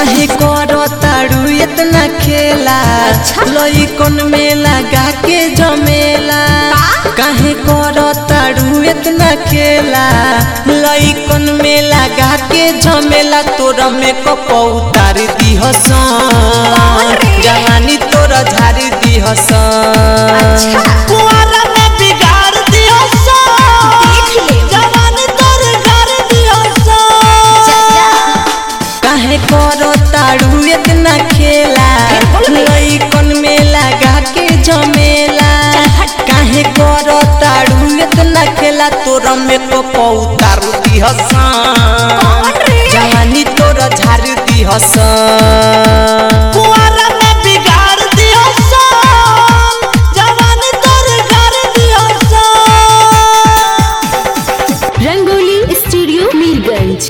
काहे करो तारू इतना खेला अच्छा। लइकन में लगा के जमेला काहे करो तारू इतना खेला लइकन में लगा के जमेला तोरा में कपौ उतार दी हसन रे? जवानी तोरा झाड़ दी हसन अच्छा। कुआरा में बिगाड़ दी हसन देख ले। जवानी तोर घर दी हसन काहे करो तारू इतना खेला फिर बोल बे। लइकन में लगा के जमेला चल हट। काहे करो तारू इतना खेला तोरा में कपौ उतारू दी हसन कौन रे? जवानी तोरा झाड़ दी हसन कुआरा में बिगाड़ दी हसन जवानी तोर घर दी हसन रंगोली स्टूडियो मीरगंज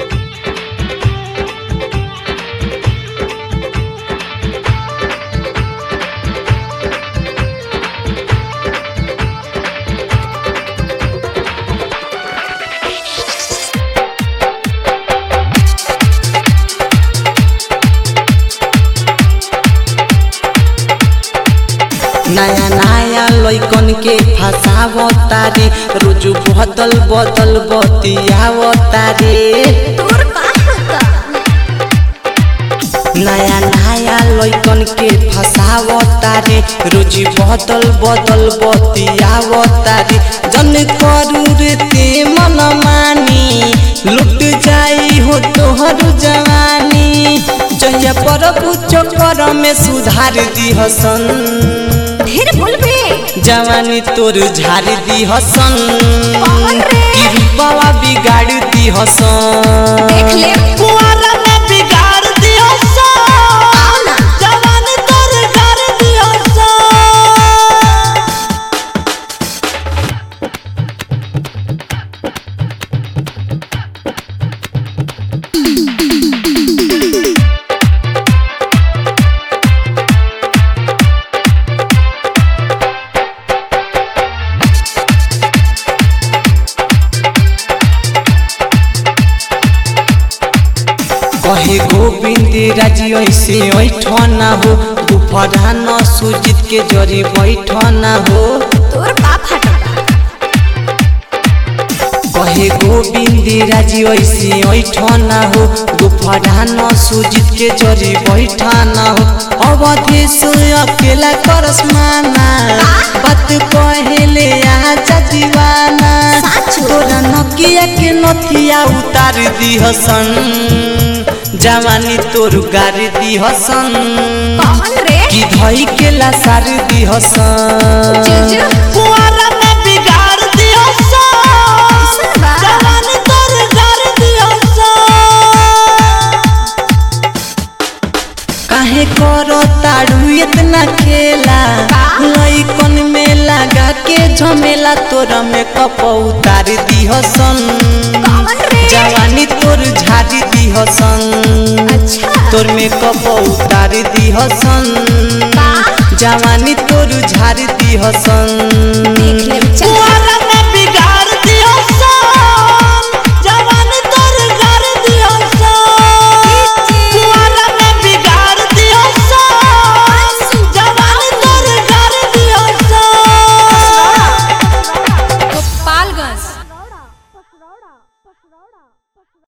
नया नया लइकन के फसावतारे रोज बदल बदल बतियावतारे तोर का होता नया नया लइकन के फसावतारे रोज बदल बदल बतियावतारे जन करू रे ते मन मानी लुट जाई हो तोहर जवानी जहिया प्रभु चक्कर में सुधार दी हसन ढेर बोलबे जवानी तोर झाड़ दी हसन कौन रे? कि रूपवा बिगाड़ दी हसन देख ले। कुआरा में बिगाड़ दी हसन आओ ना। जवानी तोर घर दी हसन कहे गोविंद राजी ऐसे ऐठना हो दुपहरा न सुजित के जरी बैठना हो तोर का फटता कहे गोविंद राजी ऐसे ऐठना हो दुपहरा न सुजित के जरी बैठना हो अवधेश अकेला करस माना बात कहेले आजा दीवाना साचो। तोरा नकिया के नथिया उतार दी हसन जवानी तोर गार दी हसन कौन रे कि धई के लासार दी हसन जुजु। कुआरा में बिगाड़ दी हसन ऐसन बा? जवानी तोर गार दी हसन काहे करो ताड़ू इतना खेला का? लइकन में लगा के झमेला तोरा में कपौ उतार दी हसन कौन रे? जवानी तोर झाड़ी दी हसन अच्छा तोर में कपौ उतार दी हसन का? जवानी तोर झाड़ दी हसन देख